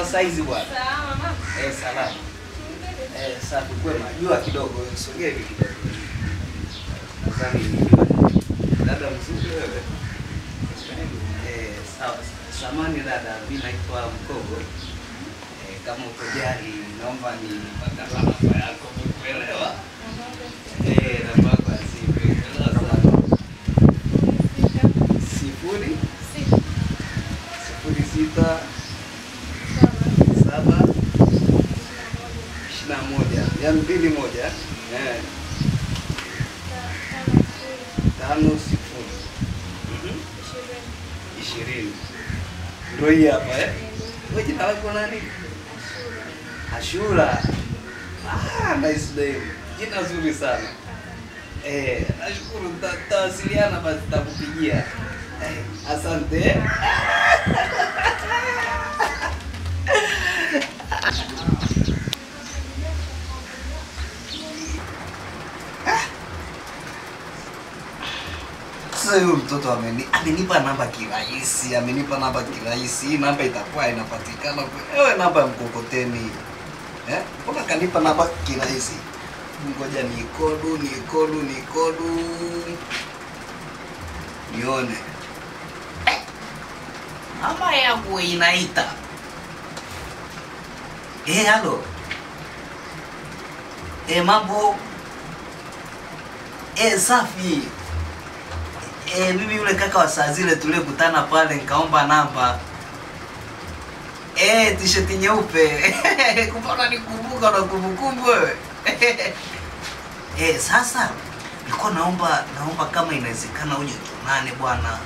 saizi bwana. Salama mama. Eh, salama. Eh, safi kwema. Jua kidogo, sogea hivi kidogo. Nadhani ni jua. Dada mzuri wewe. Eh, sawa. Samani dada, mimi naitwa Mkogo. Eh, kama utojali naomba ni pata namba yako umekuelewa? Eh, namba yako ya simu. Elewa sana. Sifuri sifuri sita saba ishirini na moja ya mbili moja eh, tano sifuri Mhm. ishirini ndio hii hapa eh. Wewe jina lako nani? Ashura. Ah, nice name. Jina zuri sana. Eh, nashukuru tuta- tutawasiliana basi tutakupigia. Eh, asante. Sasa huyu mtoto ameni, amenipa namba kirahisi, amenipa namba kirahisi. Hii namba itakuwa inapatikana kwe- ewe namba ya mkokoteni. Eh? Mbona kanipa namba kirahisi? Ngoja nikodu, nikodu, nikodu. Nione. Eh, Namba yangu inaita. Eh, halo. Eh, mambo. Eh, safi. Eh, mimi yule kaka wa saa zile tulikutana pale nikaomba namba. Eh, t-shirt nyeupe. Kupona nikumbuka na kumbukumbu wewe. Eh, sasa nilikuwa naomba naomba kama inawezekana uje tuonane bwana.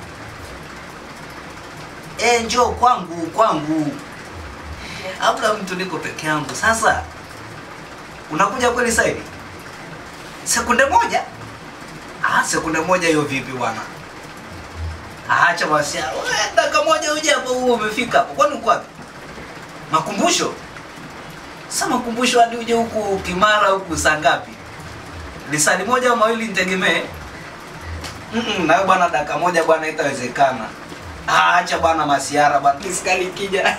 Eh, njoo kwangu kwangu. Labda mtu niko peke yangu. Sasa unakuja kweli sasa hivi? Sekunde moja? Ah, sekunde moja hiyo vipi bwana? Acha basi. Wewe dakika moja uje hapo huo umefika hapo. Kwani uko wapi? Makumbusho? Sasa makumbusho hadi uje huku Kimara huku saa ngapi? Lisali moja au mawili nitegemee? Mm, na wewe bwana dakika moja bwana itawezekana. Ah, acha bwana masiara bwana. Nisikali kija.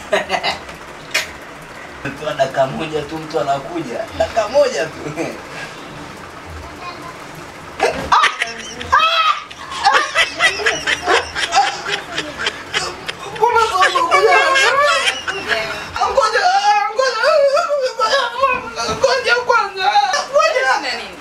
Mtu dakika moja tu mtu anakuja. Dakika moja tu. Mbona sasa unakuja? Ngoja, ngoja, ngoja kwanza. Ngoja.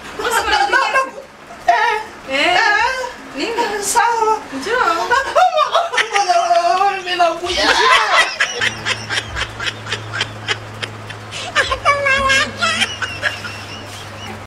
Eh, eh, sawa. Ngoja, mimi nakuja.